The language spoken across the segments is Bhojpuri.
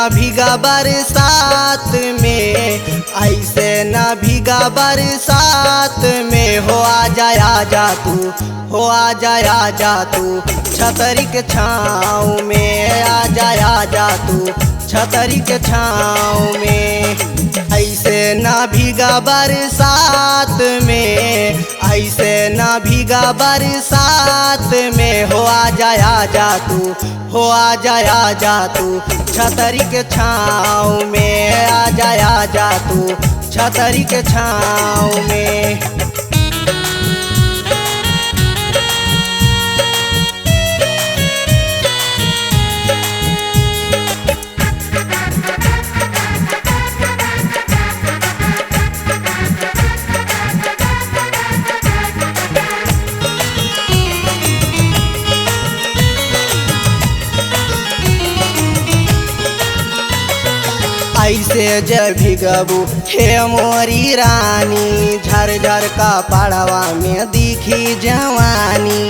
भीगा बरसात में ऐसे न भीगा बरसात में हो आ जाया जा तू हो आ जाया जा तू छतरी के छाँव में आ जाया जा तू छतरी के छाँव में ऐसे ना भीगा बरसात में ऐसे ना भीगा बरसात में हो आ जाया जा तू हो आ जाया जा तू छतरी के छाँव में आ जाया जा तू छतरी के छाँव में ऐसे जब भीगबू हे मोरी रानी झर झर का पड़वा में दिखी जवानी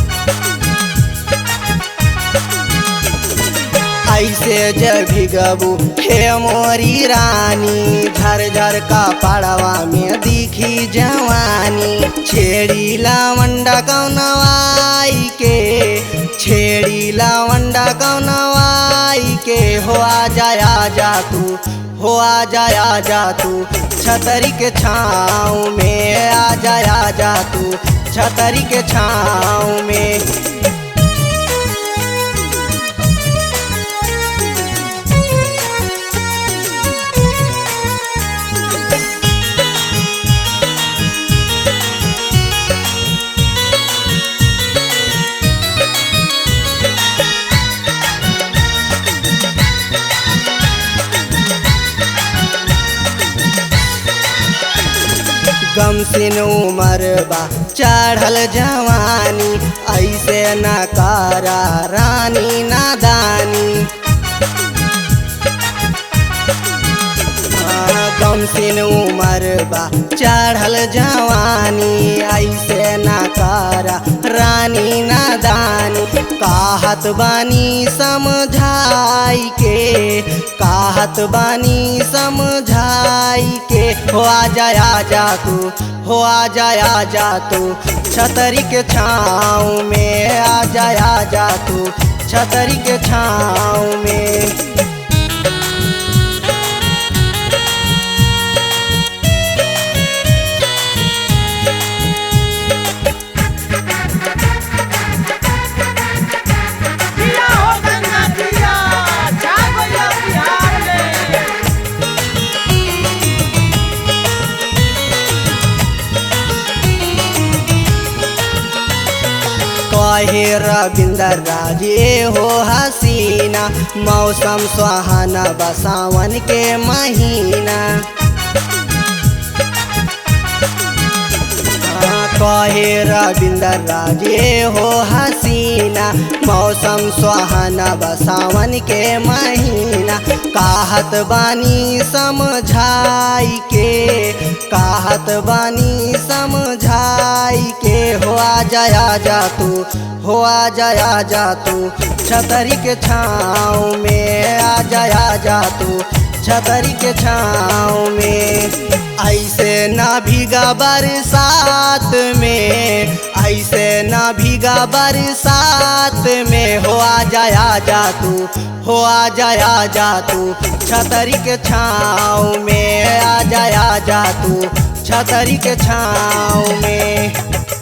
ऐसे जब भीगबू हे मोरी रानी झर झर का पड़वा में दिखी जवानी छेड़ी लावंडा कौनवाई के छेड़ी लावंडा कौनवाई के हो आ जाया जा तू हो आ जाया जा तू छतरी के छाँव में आ जाया जा तू छतरी के छाँव में गम सिन उमर बा चढ़ल जवानी ऐसे न कारा रानी नादानी गम सिन उमर बा चढ़ल जवानी ऐसे न कारा रानी नादानी काहत बानी समझाई के काहत बानी समझाई के हो आ जाया जा तू हो आ जाया जा तू छतरी के छाँव में आ जाया जा तू छतरी के छाँव में दिया हो गंगा दिया छा गया बिहार में कहे रविंदर राजे हो हसीना मौसम सुहाना बसावन के महीना हाँ, कहे रविंदर राजे हो हसीना मौसम सुहाना बसावन के महीना काहत बानी समझाई के काहत बानी समझाई के हो आ जाया जा तू हो आ जाया जा तू छतरी के छाँव में आ जाया जा तू छतरी के छाँव में ऐसे ना भीगा बरसात में ऐसे ना भीगा बरसात में हो आ जाया जा तू हो आ जाया जा तू छतरी के छाँव में आ जाया जा तू छतरी के छाँव में